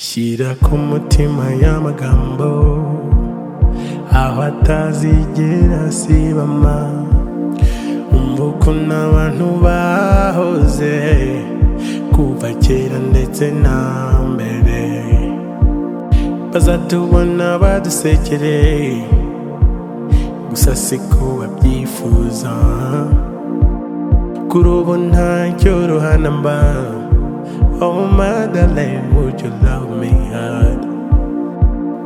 shyira ku mutima y'amagambo aho atazigera asibama umva ukuntu abantu bahoze kuva kera ndetse na mbere bazatubona badusekere gusa siko babyifuza kuri ubu nta cyoroha na mba Oh my darling, would you love me hard?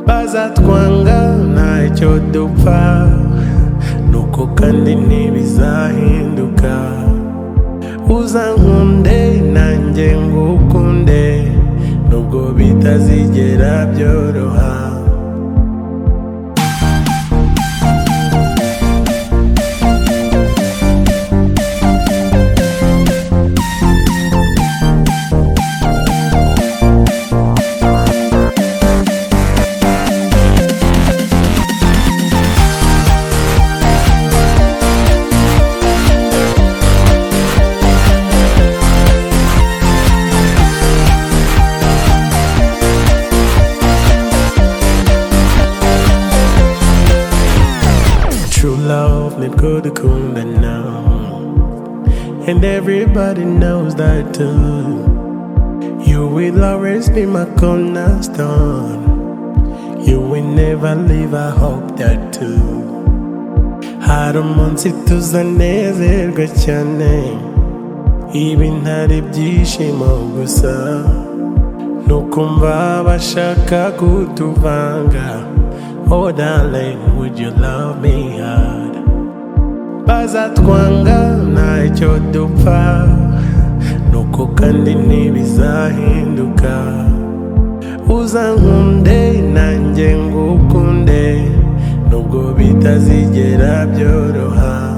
Bazatwanga ntacyo dupfa nuko kandi ntibizahinduka uzankunde nanjye ngukunde nubwo bitazigera byoroha True love ni bwo dukunda now And everybody knows that too You will always be my cornerstone You will never leave, I hope that too Hari umunsi tuzanezerwa cyane Ibi ntari byishimo gusa Nukumva bashaka kutuvanga Oh darling, would you love me hard? Bazatwanga ntacyo dupfa Nuko kandi ntibizahinduka Uzankunde nanjye ngukunde Nubwo bitazigera byoroha